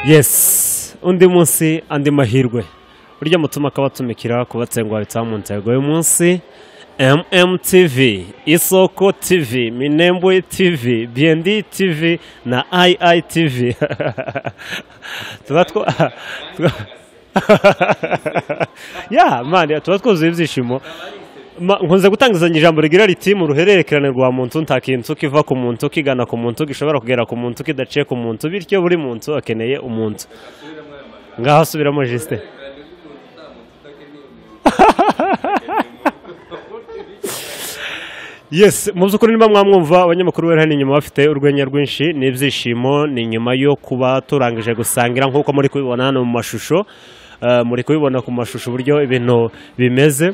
yesi undi munsi andi mahirwe burya mutuma akaba atumikira kubatsenguha bitsa mu ntego y'umunsi MMTV, Isoko TV, Minembwe TV, BND TV na IITV. tuba two- ya mani tuba twuzuye ibyishimo Ma- nkunze gutangizanya ijambo rigira riti mu ruhererekane rwa muntu nta kintu kiva ku muntu kigana ku muntu gishobora kugera ku muntu kidaciye ku muntu bityo buri muntu akeneye umuntu ngaho asubiramo jisite yes mu by'ukuri niba mwamwumva abanyamakuru bari hano inyuma bafite urwenya rwinshi n'ibyishimo ni nyuma yo kuba turangije gusangira nk'uko muri kubibona hano mu mashusho Eh, muri kubibona ku mashusho uburyo ibintu bimeze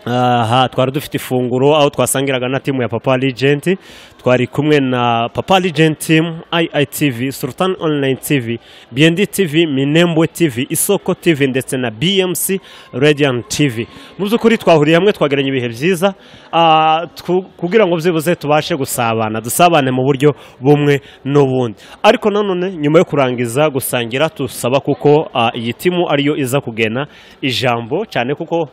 aha twari dufite ifunguro aho twasangiraga na timu ya papa legend twari kumwe na papa legend team iitv sultan online tv bnd tv minembwe tv isoko tv ndetse na bmc radiant tv mu by'ukuri twahuriye hamwe twageranye ibihe byiza ah, twu- kugira ngo byibuze tubashe gusabana dusabane mu buryo bumwe n'ubundi ariko nanone nyuma yo kurangiza gusangira tusaba kuko ah, iyi timu ariyo iza kugena ijambo cyane kuko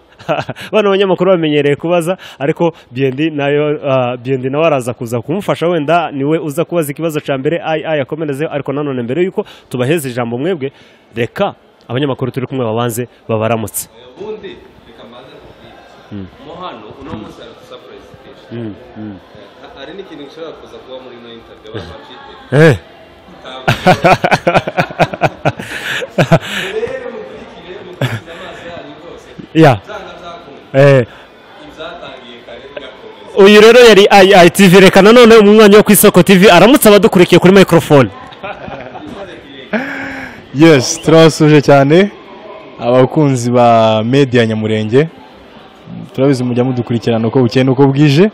bano banyamakuru bamenyereye kubaza ariko biendi nayo ah, biendi nawe araza kuza kumufasha wenda niwe uza kubaza ikibazo cya mbere ayi ayi akomerezeho ariko nanone mbere yuko tubaheza ijambo mwebwe reka abanyamakuru turi kumwe babanze babaramutse ubundi reka mbanze kubwira mo hano uno munsi hari dusapuresifikesheni hari n'ikintu gishobora kuza kuba muri ino intabiyo abantu bacite Eh. rero mukurikire mukurikize amaso yanyu rwose ya byanga byakunda eh. ibyatangiye kare bigakomeza uyu rero yari ayi tv reka nanone umwanya wo ku isoko tv aramutse abadukurikiye kuri microphone yes turabasuje cyane abakunzi ba media nyamurenge turabizi mujya mudukurikirana uko bukeye n'uko bwije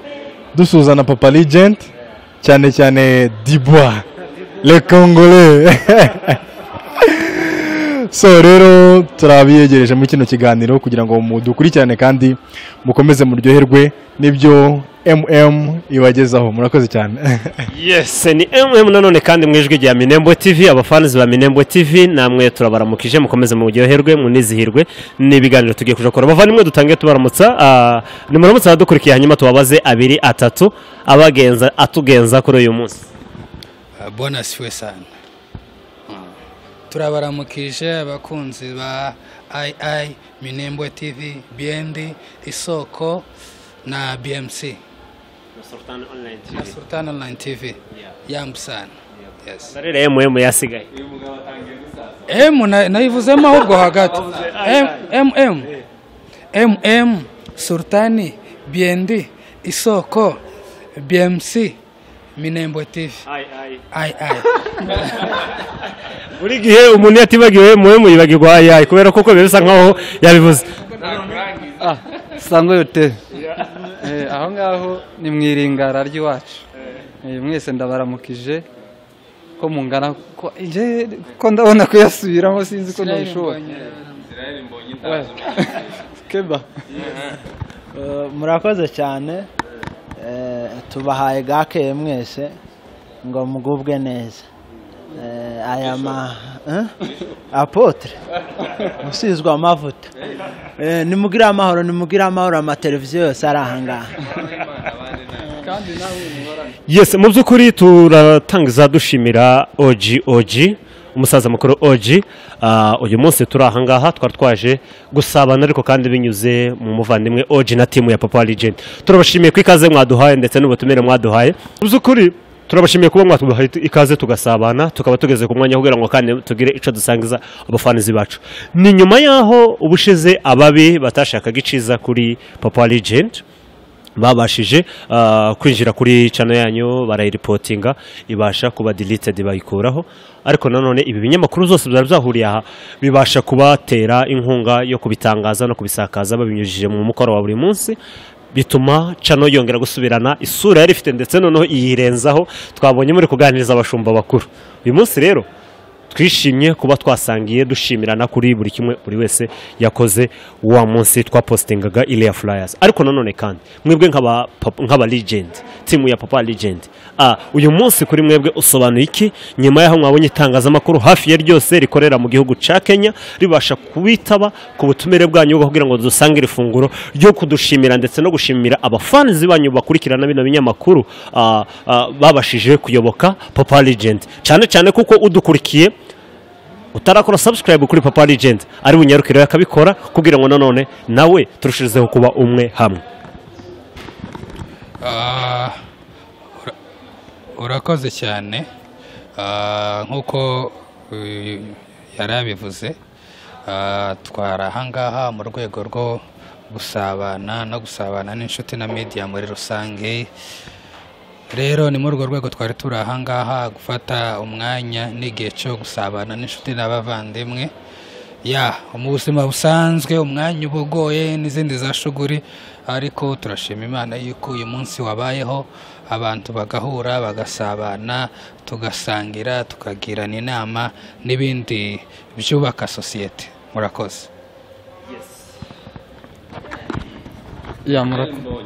dusuhuza na papa legend cyane cyane dibwa le congolais so rero turabiyegereje muri kino kiganiro kugira ngo mudukurikirane kandi mukomeze muryoherwe n'ibyo mm ibagezaho murakoze cyane yes ni mm nanone kandi mu ijwi rya minembo tv abafanizi ba minembo tv namwe turabaramukije mukomeze muryoherwe munizihirwe n'ibiganiro tugiye kuja kora bavandimwe dutangiye tubaramutsa ah, nimuramutse abadukurikiye hanyuma tubabaze abiri atatu abagenza atugenza kuri uyu munsi bona siwe sana turabaramukije abakunzi ba ii minembwe tv bnd isoko na bmc na sultan online tv yambusana yes barere mm yasigaye m na- nayivuzemo ahubwo hagati M- mm mm sultani bnd isoko bmc minembwe tv ii buri gihe umuntu iyo atibagiwe mm yibagirwa ayi kubera ko uko biba bisa nkaho yabivuze sangwe yote Eh, aho ngaho ni mu iringara ry'iwacu Eh, mwese ndabaramukije ko mungana ko nje ko ndabona kuyasubiramo sinzi ko nabishobora israel mbonye intabiyo keba murakoze cyane Eh, tubahaye gake mwese ngo mugubwe neza Eh, aya ma Eh? apotre usizwe amavuta Eh, nimugire amahoro nimugire amahoro amateleviziyo yose ari ahangaha yes mu by'ukuri turatangiza dushimira oji oji umusaza mukuru oji Ah, uyu munsi turi ahangaha twari twaje gusabana ariko kandi binyuze mu muvandimwe oji na timu ya papa legend turabashimiye ko ikaze mwaduhaye ndetse n'ubutumire mwaduhaye mu by'ukuri turabashimiye kuba mwatubahaye ikaze tugasabana tukaba tugeze ku mwanya kugira ngo kandi tugire icyo dusangiza abafanizi bacu ni nyuma y'aho ubushize ababi batashakaga iciza kuri papa legend babashije ah, kwinjira kuri cano yanyu barayiripotinga ibasha kuba deleted bayikuraho ariko nanone ibi binyamakuru zose byari byahuriye aha bibasha kubatera inkunga yo kubitangaza no kubisakaza babinyujije mu mukoro wa buri munsi bituma cano yongera gusubirana isura yari ifite ndetse noneho iyirenzaho twabonye muri kuganiriza abashumba bakuru uyu munsi rero twishimye kuba twasangiye dushimirana kuri buri kimwe buri wese yakoze wa munsi twapositingaga iriya furayasi ariko nanone kandi mwebwe nk'aba papa- nk'aba ligendi timu ya papa ligendi Ah, uyu munsi kuri mwebwe usobanuye iki nyuma y'aho mwabonye itangazamakuru hafi ya ryose rikorera mu gihugu cya kenya ribasha kubitaba ku butumire bwanyu kugira ngo dusange iri funguro ryo kudushimira ndetse no gushimira abafanizi banyu bakurikirana bino binyamakuru ah, ah, babashije kuyoboka papa legend cyane cyane kuko udukurikiye utarakora subscribe kuri papa legend ari bunyarukire akabikora kugira ngo nanone nawe turushijeho kuba umwe hamwe Ah, ura- urakoze cyane Ah, nk'uko eh, yari abivuze ah, twari ahangaha mu rwego rwo gusabana no gusabana n'inshuti na media muri rusange rero ni muri urwo rwego twari turi ahangaha gufata umwanya n'igihe cyo gusabana n'inshuti n'abavandimwe ya mu buzima busanzwe umwanya uba ugoye n'izindi za shuguri ariko turashima imana yuko uyu munsi wabayeho abantu bagahura bagasabana tugasangira tukagirana inama n'ibindi byubaka sosiyete murakoze Ya murako-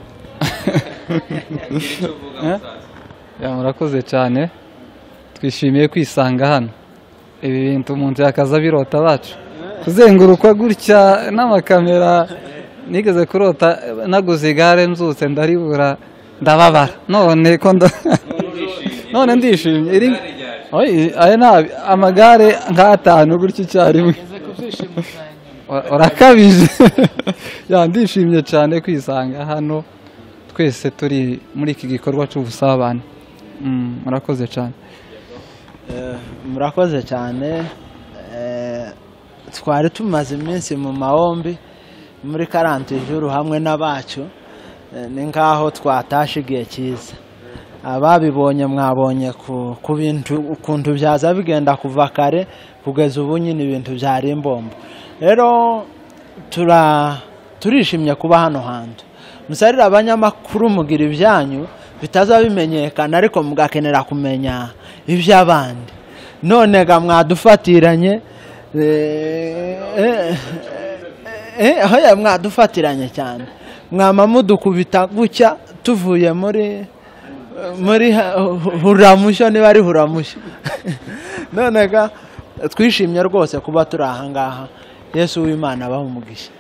Eh? Ya, murakoze cyane twishimiye kwisanga hano ibi bintu umuntu yakaza birota bacu kuzengurukwa gutya n'amakamera nigeze kurota naguze igare nzutse ndaribura ndababara none ko ndo- none ndishimye iri- Oyi, aya ni amagare nk'atanu gutya icyarimwe Ura- urakabije Ya, ndishimye cyane kwisanga hano twese turi muri iki gikorwa cy'ubusabane Mm, murakoze cyane Eh, murakoze cyane Eh, twari tumaze iminsi mu mahombi muri karanti juru hamwe n'abacu Eh, ni nk'aho twatashe igihe cyiza ababibonye mwabonye ku ku bintu ukuntu byaza bigenda kuva kare kugeza ubu nyine ibintu byari imbombo rero tura turishimye kuba hano hantu musarire abanyamakuru mugira ibyanyu bitaza bimenyekana ariko mugakenera kumenya iby'abandi none ga mwadufatiranye eh, eh, eh, eh, hoya mwadufatiranye cyane mwama mudukubita gutya tuvuye muri muri ha- hu- huramushyo niba ari huramushyo none ga twishimye rwose kuba turi ahangaha yesu w'imana abaha umugisha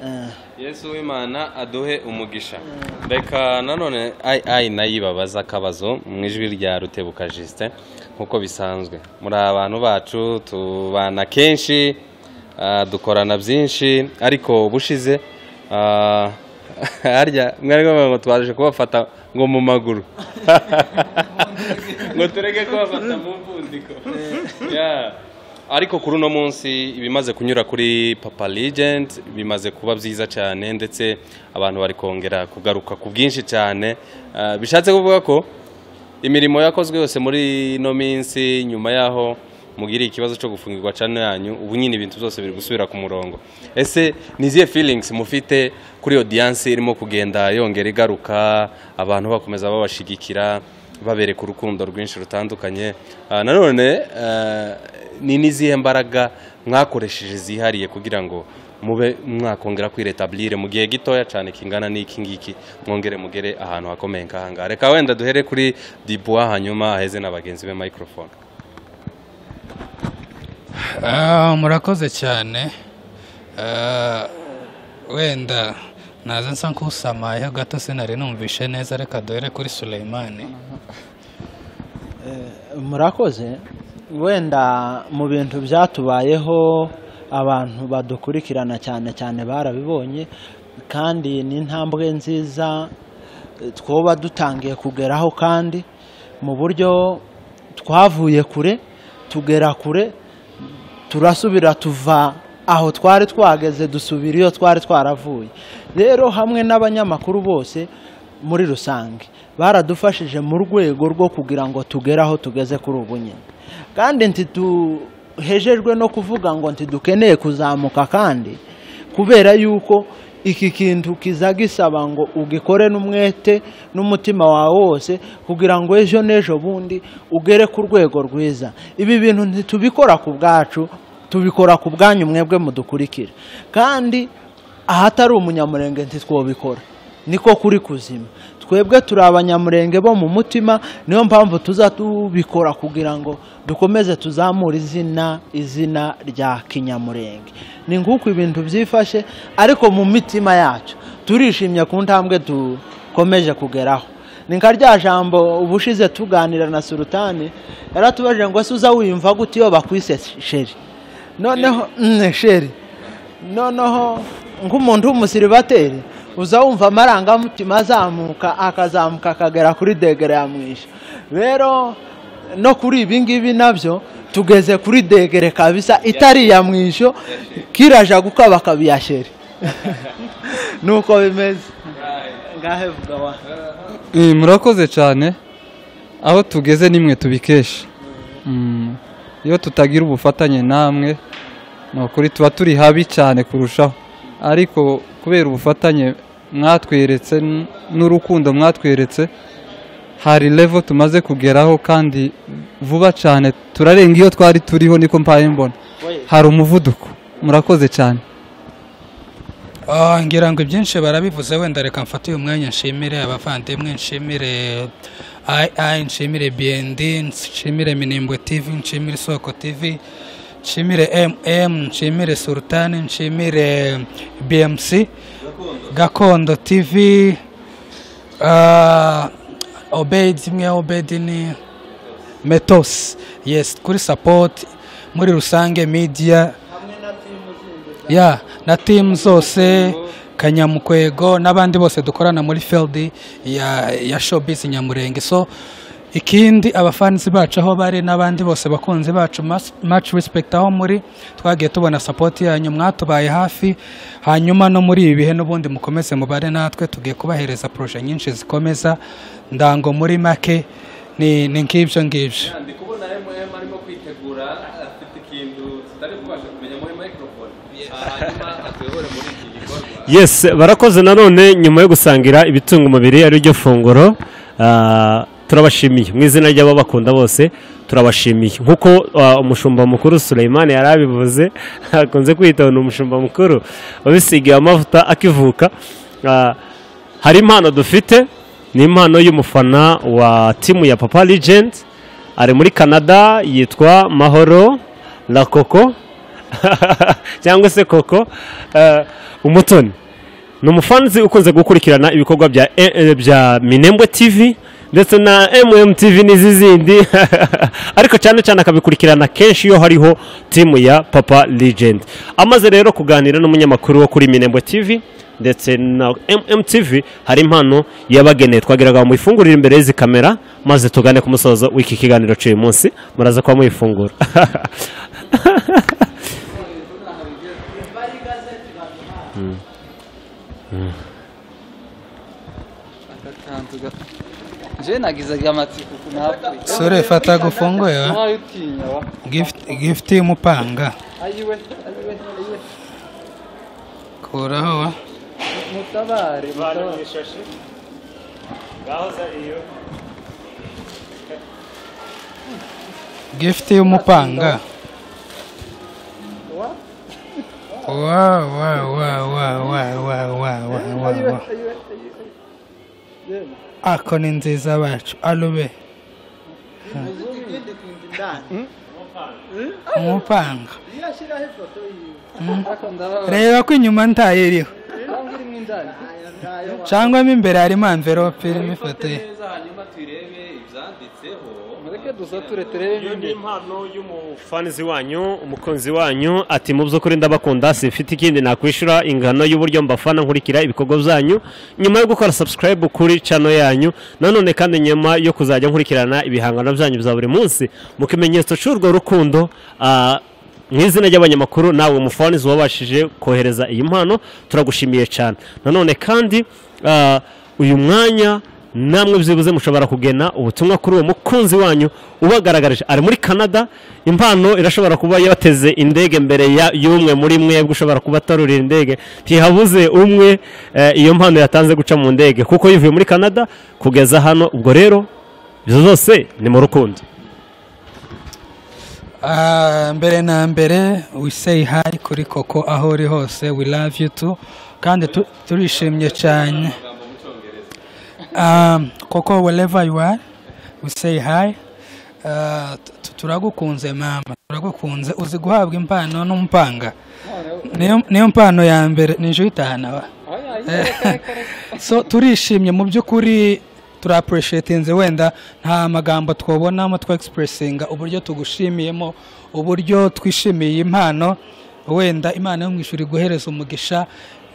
Eh, yesu w'imana aduhe umugisha reka nanone ayi ayi nayo ibabaza akabazo mu ijwi rya rutebuka jisite nk'uko bisanzwe muri abantu bacu tubana kenshi ah, dukorana byinshi ariko ubushize ah, harya mwari bavuga ngo twaje kubafata ngo mu maguru ngo tureke kubafata mu mvundiko Yeah. ariko kuri uno munsi ibimaze kunyura kuri papa legend bimaze kuba byiza cyane ndetse abantu bari kongera kugaruka ku bwinshi cyane Ah, bishatse kuvuga ko imirimo yakozwe yose muri ino minsi nyuma y'aho mugiriye ikibazo cyo gufungirwa cyane yanyu ubu nyine ibintu byose biri gusubira ku murongo ese ni izihe feelings mufite kuri odiyanse irimo kugenda yongera igaruka abantu bakomeza babashigikira babereka urukundo rwinshi rutandukanye Ah, nanone eh, ni n'izihe mbaraga mwakoresheje zihariye kugira ngo mube mwakongera kwiretaburire mu gihe gitoya cyane kingana n'iki ngiki mwongere mugere ahantu hakomeye nk'aha ngaha reka wenda duhere kuri dibuwa hanyuma aheze na bagenzi be microphone Ah, murakoze cyane Ah, wenda naza nsa nkusamayeho gato sinari numvishe neza reka duhere kuri Suleyman murakoze wenda mu bintu byatubayeho abantu badukurikirana cyane cyane barabibonye kandi ni intambwe nziza eh, twoba dutangiye kugeraho kandi mu buryo twavuye kure tugera kure turasubira tuva aho twari twageze dusubira iyo twari twaravuye rero hamwe n'abanyamakuru bose muri rusange baradufashije mu rwego rwo kugira ngo tugere aho tugeze kuri ubu nyine kandi ntituhejejwe no kuvuga ngo ntidukeneye kuzamuka kandi kubera yuko iki kintu kiza gisaba ngo ugikore n'umwete n'umutima wawe wose kugira ngo ejo n'ejo bundi ugere ku rwego rwiza ibi bintu ntitubikora ku bwacu tubikora ku bwanyu mwebwe mudukurikira kandi ahatari umunyamurenge ntitwobikora niko kuri kuzima twebwe turi abanyamurenge bo mu mutima niyo mpamvu tuza tubikora kugira ngo dukomeze tuzamure izina izina rya kinyamurenge ni nk'uko ibintu byifashe ariko mu mitima yacu turishimye ku ntambwe dukomeje kugeraho ni nka rya jambo ubushize tuganira na surutani yaratubajije ngo ese uza wiyumva gute iyo bakwise sheri noneho sheri noneho nk'umuntu w'umusiribateri uza wumva amarangamutima azamuka akazamuka akagera kuri degere ya mwisha rero no kuri ibi ngibi nabyo tugeze kuri degere kabisa itari iya mwisho kiraja gukaba kabiyasheri nuko bimeze ngahe vuga wa Eh, murakoze cyane aho tugeze nimwe tubikesha Mm. iyo tutagira ubufatanye namwe ni ukuri tuba turi habi cyane kurushaho ariko kubera ubufatanye mwatweretse n- n'urukundo mwatweretse hari level tumaze kugeraho kandi vuba cyane turarenga iyo twari turiho niko mbaye mbona hari umuvuduko murakoze cyane Ah, ngira ngo ibyinshi barabivuze wenda reka mfate uyu mwanya nshimire abavandimwe nshimire ai nshimire bnd nshimire minimbwe tv nshimire isoko tv nshimire mm nshimire sultani nshimire bmc gakondo tv ah, obedi imwe obedi ni metos yes kuri support muri rusange media ya na timu zose kanyamukwego n'abandi bose dukorana muri field ya, ya showbiz nyamurenge so ikindi abafanzi bacu aho bari n'abandi bose bakunzi bacu mas- much respect aho muri twagiye tubona support yanyu mwatubaye hafi hanyuma no muri ibi bihe n'ubundi mukomeze mubare natwe tugiye kubahereza proje nyinshi zikomeza ndango muri make ni ni nk'ibyo ngibyo ndi kubona MM arimo kwitegura afite ikintu tutari kubasha kumenya muri microphone hanyuma atuyobore muri iki gikorwa yes barakoze nanone nyuma yo gusangira ibitunga umubiri ari ryo funguro ah, turabashimiye mu izina ry'ababakunda bose turabashimiye nk'uko ah, umushumba mukuru Suleyman yari abivuze akunze kwitonda umushumba mukuru wabisigiye amavuta akivuka Ah, hari impano dufite ni impano y'umufana wa timu ya papa legend ari muri canada yitwa mahoro la coco cyangwa se koko eh, umutoni ni umufanzi ukunze gukurikirana ibikorwa bya eh, eh, bya minembwe tv ndetse na mmtv n'izizindi ariko cyane cyane akabikurikirana kenshi iyo hariho timu ya papa legend amaze rero kuganira n'umunyamakuru wo kuri minembwe tv ndetse na mmtv hari impano yabageneye twagiraga ngo muyifungurire imbere y'izi kamera maze tugane ku musozo w'iki kiganiro cy'uyu munsi muraza kuba muyifungura njyewe nagizaga amatsiko napfuye sore fata gufunguye wa. ntayo utinya wa gift gift y'umupanga ayiwe ayiwe ayiwe kuraho wa. mutabare mutabare gift y'umupanga wa wa wa wa wa wa wa wa wa wa ako ni nziza bacu alube umupanga ariko ndababara reba ko inyuma ntayo iriho cyangwa irimo indani cyangwa mo imbere harimo amverope irimo ifoto ye neza hanyuma turebe ibyanditseho mureke dusature turebe Iyo ni nyine impano y'umufanizi wanyu umukunzi wanyu ati mu by'ukuri ndabakunda simfite ikindi nakwishyura ingano y'uburyo mbafana nkurikira ibikorwa byanyu nyuma yo gukora subscribe kuri channel yanyu nanone kandi nyuma yo kuzajya nkurikirana ibihangano byanyu bya buri munsi mu kimenyetso cy'urwo rukundo ah, mu izina ry'abanyamakuru nawe umufanizi wabashije kohereza iyi mpano turagushimiye cyane nanone kandi ah, uyu mwanya namwe byibuze mushobora kugena ubutumwa kuri uwo mukunzi wanyu ubagaragarije ari muri canada impano irashobora kuba yateze indege mbere ya- y'umwe muri mwebwe ushobora kuba atarurira indege ntihabuze umwe eh, iyo mpano yatanze guca mu ndege kuko yivuye muri canada kugeza hano ubwo rero izo zose ni mu rukundo Ah, mbere na mbere we say hi kuri koko aho uri hose we love you too kandi tu- turishimye cyane Ah, koko wherever you are we say hi Ah, tu- turagukunze mama turagukunze uzi guhabwa impano n'umupanga niyo niyo mpano ya mbere ninjye uyitahana wa so turishimye mu by'ukuri turapureshetinze wenda nta magambo twabonamo twegisipuresinga uburyo tugushimiyemo uburyo twishimiye iyi mpano wenda imana yo mu ijuru iguhereza umugisha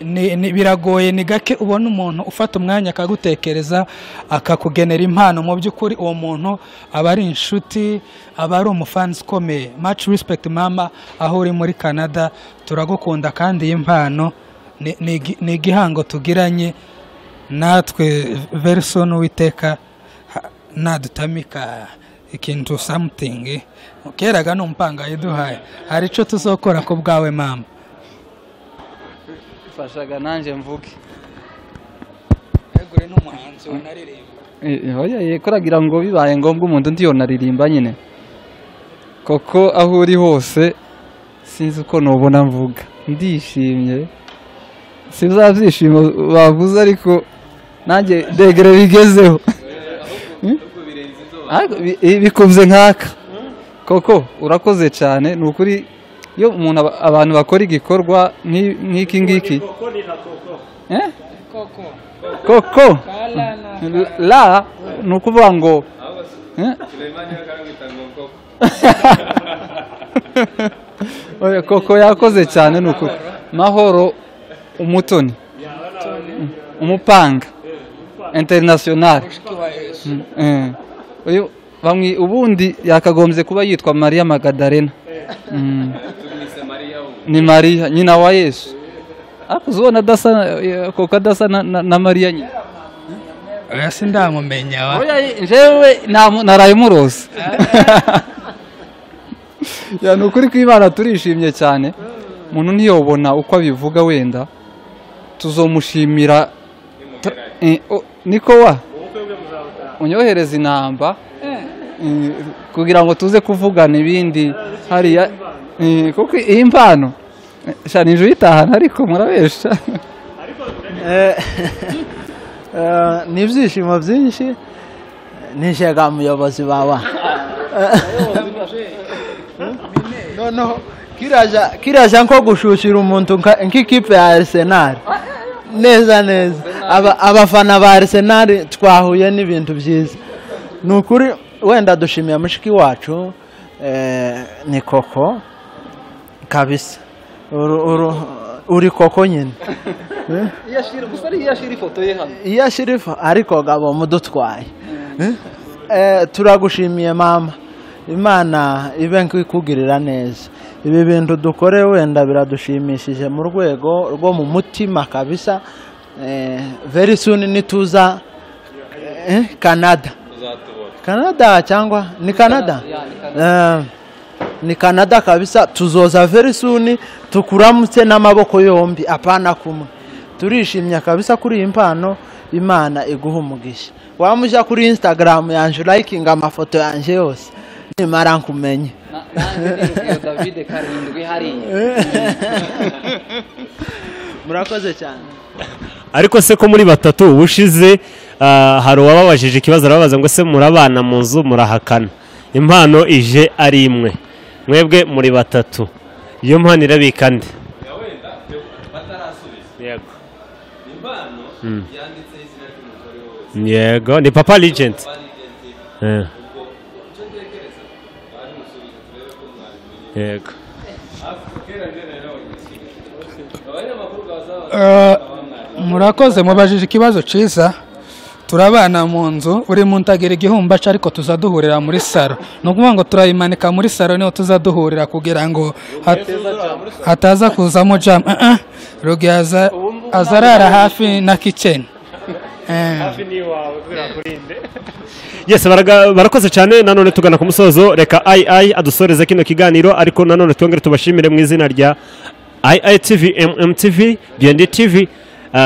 ni- ni- biragoye ni gake ubona umuntu ufata umwanya akagutekereza akakugenera impano mu by'ukuri uwo muntu aba ari inshuti aba ari umufansi ukomeye much respect mama aho uri muri canada turagukunda kandi iyi mpano ni- ni igi- ni igihango tugiranye natwe very soon uwiteka ha- nadutamika ikintu something keraga ni umupanga yaduhaye hari icyo tuzokora ku bwawe mama fashaga nanjye mvuge egure n'umuhanzi wanaririmba Eh, eh, oya, eh, kuragira ngo bibaye ngombwa umuntu undi yonaririmba nyine koko aho uri hose sinzi uko nubona mvuga ndishimye siza byishimo bavuze ariko nanjye degere bigezeho Ariko bi- eh, bikubye nkaka koko urakoze cyane ni ukuri iyo umuntu aba- abantu bakora igikorwa nk'i- nk'iki ngiki Eh? koko la ni ukuvuga ngo Eh? Oya, koko yakoze cyane ni ukuri mahoro umutoni umupanga international Mm, eh. Uyu bamwi- ubundi yakagombye kuba yitwa mariya magadarena Mm. ni mariya nyina wa yesu ariko uzibona adasa eh, koko adasa na- na na mariya nyine oya sindamumenye wa Oya, jewe namu- naraye muroza ya ni ukuri kw'imana turishimye cyane umuntu ntiyobona uko abivuga wenda tuzomushimira ta- eh, o- niko wa unyohereza inamba eh, kugira ngo tuze kuvugana ibindi hariya eh, kuko iyi mpano eh, sha ninjye uyitahana ariko murabesha Eh, eh, ni ibyishimo byinshi nishega muyobozi bawe noneho kiraja kiraja nko gushushira umuntu nka- nk'ikipe ya Arsenal neza neza Aba- abafana ba Arsenal twahuye n'ibintu byiza ni ukuri wenda dushimiye mushiki wacu eh, ni koko kabisa Uru- uru- uri koko nyine iyo ashyira ifu ariko gabo mudutwaye Eh, turagushimiye mama imana ibe nkikugirira neza ibi bintu dukore wenda biradushimishije mu rwego rwo mu mutima kabisa Eh, very soon nituza eh, canada canada cyangwa ni canada Eh, ni canada kabisa tuzoza very soon tukuramutse n'amaboko yombi apana kumwe turishimye kabisa kuri iyi mpano imana iguha umugisha wamuja kuri instagram yanje urayikinga amafoto yanje yose nimara nkumenye davide karindwi hariya murakoze cyane ariko se ko muri batatu ubushize hari uwababajije ikibazo arababaza ngo ese murabana mu nzu murahakana impano ije ari imwe mwebwe muri batatu iyo mpano irabika nde yego Mm. yego ni papa legend Eh. yego Eh, murakoze mubajije ikibazo cyiza turabana mu nzu buri muntu agira igihumbaca ariko tuza duhurira muri saro ni ukuvuga ngo turayimanika muri saro niho tuza duhurira kugira ngo hat- hataza kuzamo jamu rugi aza aza arara hafi na kiceni hafi n'iwawe kugira ngo urinde yesi baraga- barakoze cyane nanone tugana ku musozo reka ayi ayi adusoreze kino kiganiro ariko nanone twongere tubashimire mu izina rya ayi ayi tivi emu tivi biyendi tivi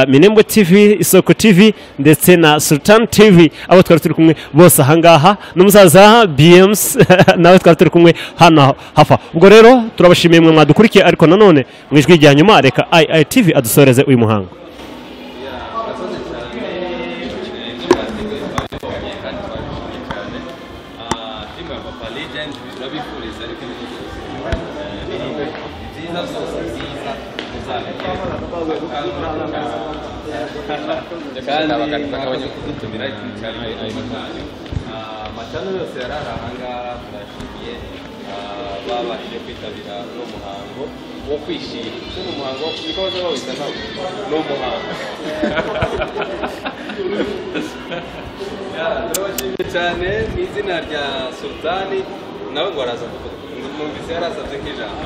minembwe tivi isoko tivi ndetse na sultani tivi abo twari turi kumwe bose ahangaha n'umusaza biyemusi nawe twari turi kumwe hano hafa ubwo rero turabashimiye mwe mwadukurikiye ariko nanone mu ijwi rya nyuma reka ayi ayi tivi adusoreze uyu muhango kandi bakabona kudutumira ikintu cyari ayo matanya amacano yose yari ari ahangaha turashimiye ah, babashije kwitabira uno muhango wo kwishima ese ni umuhango wo niko baza bawita ntabwo ni umuhango Ya, turabashimiye cyane mu izina rya sultani nawe ngo araza kuvuga numvise yari asabye nk'ijambo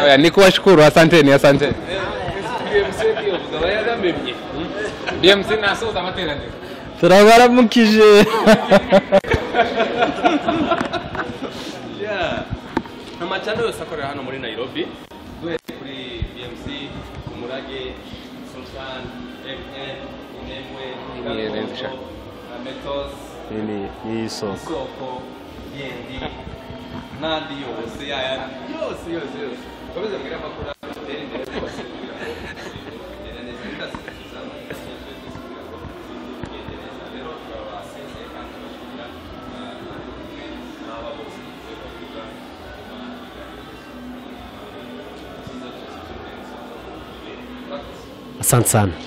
oya ni kuwashukuru asante ni asante bmc ntiyobuze aba yaramemye bmc nasoza amateraniro turabaramukije Yeah. amacano yose akorera hano muri nairobi duhereye kuri bmc umurage sultan mn inemwe Inkere, sha. Gakondo, ametos isoko yendi n'andi yose yayandi yose yose yose komeza mbwira amakuru atere imbere rwose kugira ngo bigende neza bidasize asante sana